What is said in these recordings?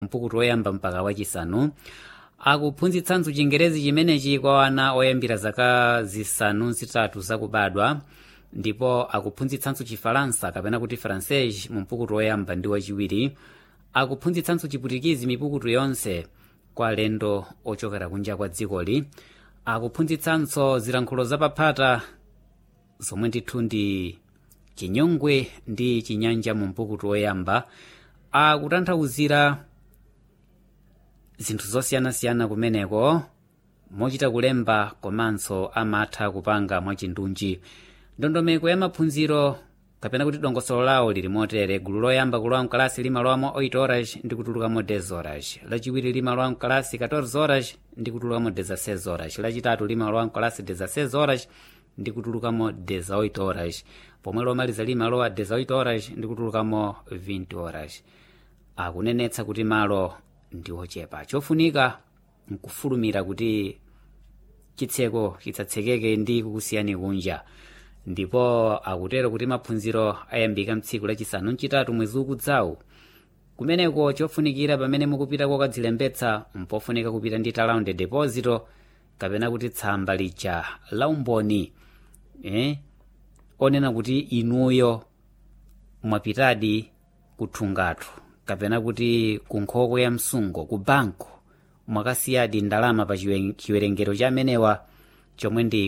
mpukutu woyamba mpaka wachisanu akuphunzitsanso chingerezi chimenechi kwa ana oyambira zaka zisanu zitatu zakubadwa ndipo akuphunzitsanso chifalansa kapena kuti francais mu mpukutu woyamba ndi wachiwiri akuphunzitsanso chiputikizi mipukutu yonse kwa alendo ochokera kunja kwa dzikoli akuphunzitsanso zilankhulo zapaphata zomwe ndithu ndi chinyongwe ndi chinyanja mu mpukutu woyamba akutanthauzira zinthu zosiyanasiyana kumeneko mochita kulemba komanso amatha kupanga mwachindunji ndondomeko ya maphunziro kapena kuti dongosolo lawo lili motere gulu loyamba kulowa mkalasi limalowamo 8 horas ndi kutulukamo 10 horas lachiwiri limalowa mkalasi 14 horas ndi kutulukamo 16 horas lachitatu limalowa mkalasi 16 horas ndi kutulukamo 18 horas pomwe lomaliza limalowa 18 horas ndi kutulukamo 20 horas akunenetsa kuti malo ndi ochepa chofunika nkufulumira kuti chitseko chitsatsekeke ndi kukusiyani kunja ndipo akutero kuti maphunziro ayambika mtsiku lachisanu mchitatu mwezi ukudzawu kumeneko chofunikira pamene mukupita kokadzilembetsa mpofunika kupita ndi talaundi deposito kapena kuti tsamba lija la umboni eh? onena kuti inuyo mwapitadi kuthungatu kapena kuti ku nkhoko ya msungo ku banko mwakasiyadi ndalama pa chiwerengero cha amenewa chomwe ndi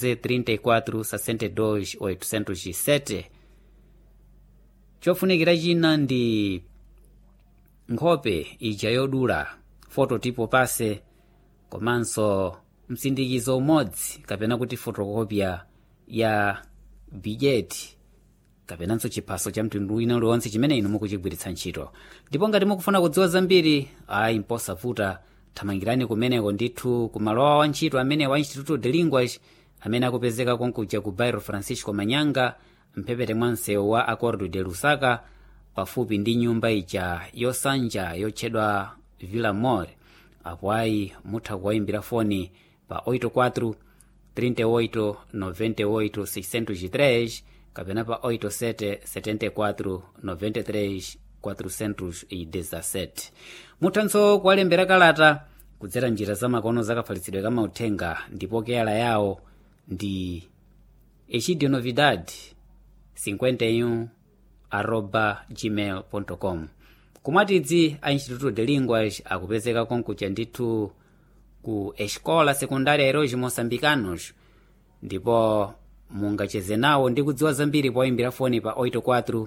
14,34,62,807 chofunikira china ndi nkhope ija yodula fototipo pase komanso msindikizo umodzi kapena kuti fotokopya ya bijeti kapenanso chiphaso cha mtundu wina uliwonse chimene inu mukuchigwiritsa ntchito ndipo ngati mukufuna kudziwa zambiri ayi mposavuta thamangirani kumeneko ndithu kumalowa wa ntchito amene wa instituto de linguas amene akupezeka konkuja ku bairo francisco manyanga mphepete mwa msewu wa acordo de lusaka pafupi ndi nyumba ija yosanja yotchedwa villa mor apo ayi mutha kuwayimbira foni pa 84 38 98 603 kapena pa 87 74 93 417 muthanso kuwalembera kalata kudzera njira zamakono zakafalitsidwe kamauthenga ndipo keyala yawo ndi echidio novidad 51 arroba gmail com kumwatidzi a instituto de linguas akupezeka konkuja ndithu ku escola secundária heróis moçambicanos ndipo mungacheze nawo ndi kudziwa zambiri poyimbira foni pa 84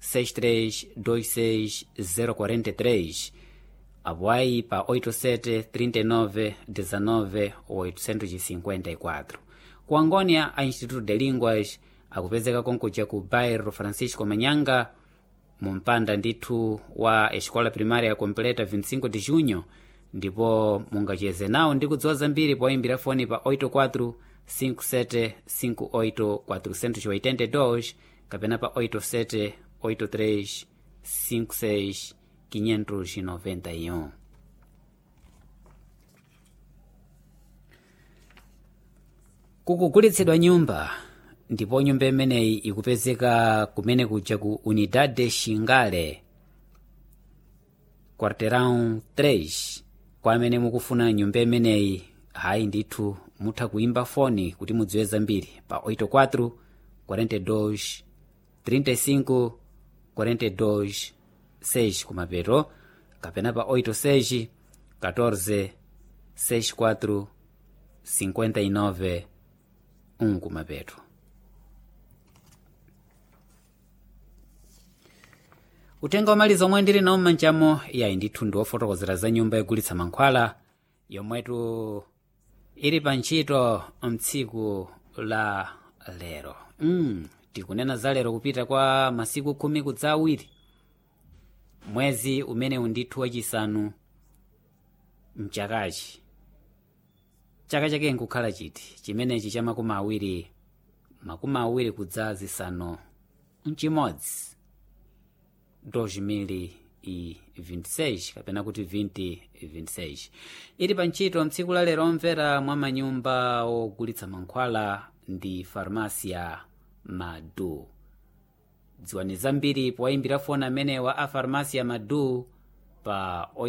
6326043 apo ayi pa 87 39 19 854 ku angônia a instituto de linguas akupezeka konkuja ku bairro francisco manyanga mu mpanda ndithu wa escola primária completa 25 de junho ndipo mungacheze nawo ndi kudziwa zambiri poyimbira foni pa 84 57 58 482 kapena pa 87 83 56 591 kukugulitsidwa nyumba ndipo nyumba imeneyi ikupezeka kumene kuja ku unidade shingale quarteirão 3 kwa amene mukufuna nyumba imeneyi hayi ndithu mutha kuimba foni kuti mudziwe zambiri pa 84 42 35 42 6 kumapeto kapena pa 86 14 64 59 1 kumapeto utenga wamaliza omwe ndili nawo m'manjamo yayi ndithu ndi wofotokozera za nyumba yogulitsa mankhwala yomwetu ili pa ntchito mtsiku la lero mm, tikunena za lero kupita kwa masiku khumi kudza awiri mwezi umene undithu wachisanu mchakachi chaka chake nkukhala chiti chimenechi cha makumi awiri makumi awiri kudza zisanu mchimodzi 2026 kapena kuti 2026 ili pa ntchito mtsiku la lero omvera mwa manyumba ogulitsa mankhwala ndi farmasia madu dziwani zambiri powayimbira foni amenewa a farmasia madu pa